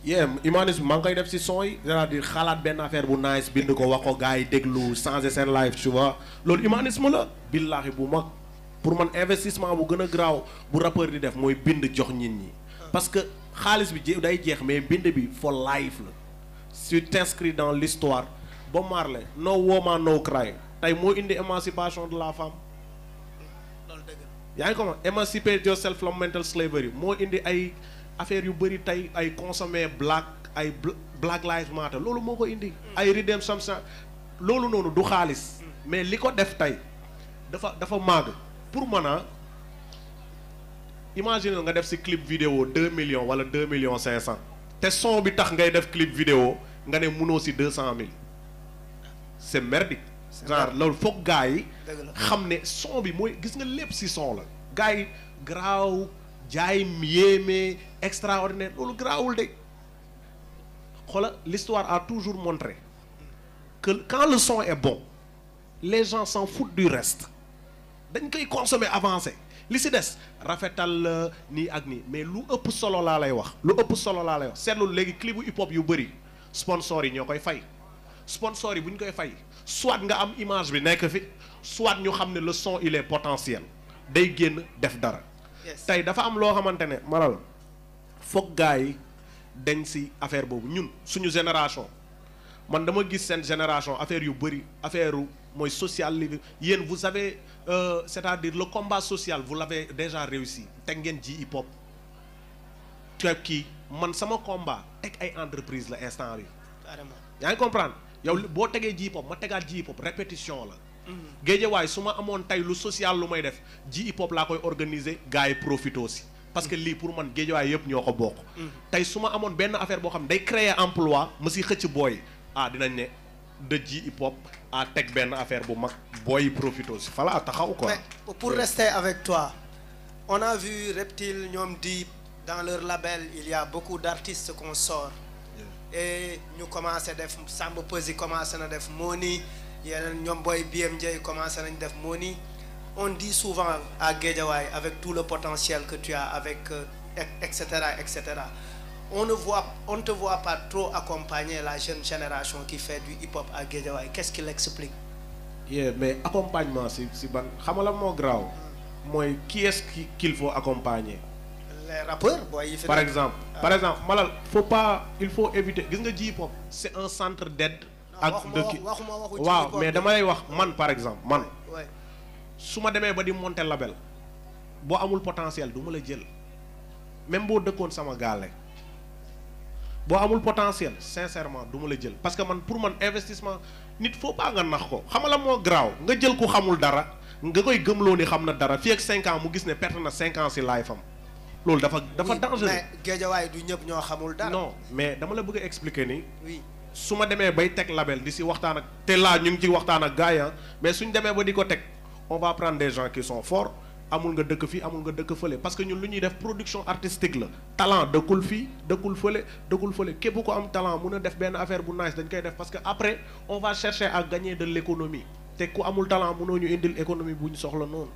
yeah humanisme maa ngi koy def si son yi c'est-à-dire xalaat benn affaire bu nice bind ko wax ko gars yi déglu changer seen life tu vois loolu humanisme la billaahi bu mag pour man investissement bu gën a graaw bu rappeur di def mooy bind jox nit ñi parce que xaalis bi je day jeex mais bind bi for life la tu t'inscris dans l'histoire Bob Marley no woman no cry tey moo indi émancipation de la femme loolu dëgg yaa ngi comment emancipate yourself from mental slavery moo indi ay affaires yu bëri tey ay consommer black ay bl- black lives matter loolu moo ko indi ay redemption sa loolu noonu du xaalis mais li ko def tey dafa dafa màgg pour mën a imagine nga def si clip vidéo deux millions wala deux millions cinq cent te son bi tax ngay def clip vidéo nga ne munoo si deux cent mille c'est merdique genre loolu foog gars yi dëgg la xam ne son bi mooy gis nga lépp si son la gars yi garaaw jaay yéeme extraordinaire loolu garaawul de xoola l'histoire a toujours montré que quand le son est bon les gens s'en foutent du reste dañ koy consommer avancé li si des rafetal la nii ak nii mais lu ëpp solo laa lay wax lu ëpp solo laa lay wax seetlu léegi clip bu hip hop yu bëri sponsor yi ñoo koy fay sponsor yi bu ñu koy fay soit nga am image bi nekk fi soit ñu xam ne le son il est potentiel day génn def dara yes tey dafa am loo xamante ne malal foog gars yi dañ si affaire boobu ñun suñu génération man dama gis seen génération affaire yu bëri affaire mooy social li yéen vous avez euh, c'est-à-dire le combat social vous l'avez déjà réussi teg ngeen ji hip hop te kii man sama combat teg ay entreprise la instant bi carrément yaa ngi comprendre yow li- boo tegee ji hip hop ma tegaat ji hip hop répétition la géejewaay su ma amoon tey lu social lu may def ji hip hop laa koy organiser gars yi profité aussi parce que lii pour man géejewaay yëpp ñoo ko bokk tey su ma amoon benn affaire boo xam ne day créer emploi ma si xëcc booy ah dinañ ne de ji hip hop à teg benn affaire bu mag booy yi profité aussi fala taxaw quoi mais pour rester avec toi on a vu Reptile ñoom Deep dans leur label il y a beaucoup d'artistes qu'on sort et ñu commencé def Samba Peuzzi commencé na def Moni yeneen ñoom Boy BMJ commencé nañ def Moni on dit souvent à Guédiawaye avec tout le potentiel que tu as avec euh, et- etc etc on ne voit on ne te voit pas trop accompagner la jeune génération qui fait du hip-hop à Guédiawaye qu'est-ce qui l'explique yeah mais accompagnement si si ban xam nga la moo graaw mooy qui est-ce qui qu'il faut accompagner les rappeurs boy yi fi par nekk. exemple par exemple malal faut pas il faut éviter gis nga ji hip hop c'est un centre d'aide ak waxuma de wax- ki waxuma waxu ji waaw hip hop mais de. dama lay wax man par exemple man Ouais. su ma demee ba di monter label boo amul potentiel du ma la jël même boo dëkkoon sama gaale boo amul potentiel sincèrement du ma la jël parce que man pour man investissement nit faut pas nga nax ko xam nga la moo garaaw nga jël ku xamul dara nga koy gëmloo ni xam na dara fii ak 5 ans mu gis ne perte na 5 ans si life am loolu dafa dafa Oui, dangereux mais Guédiawaye du ñëpp ñoo xamul dara. non mais dama la bëgg a expliquer ni oui su ma demee bay teg label di si waxtaan ak te laa ñu ngi ci waxtaan ak gars yi ah mais suñ demee ba di ko teg on va prendre des gens qui sont forts amul nga dëkk fii amul nga dëkk fële parce que ñun lu ñuy def production artistique la talent dëkkul fii dëkkul fële dëkkul fële képp ko am talent mun a def benn affaire bu nice dañ koy def parce que après on va chercher à gagner de l'économie te ku amul talent mënoo ñu indil économie bu ñu soxla noonu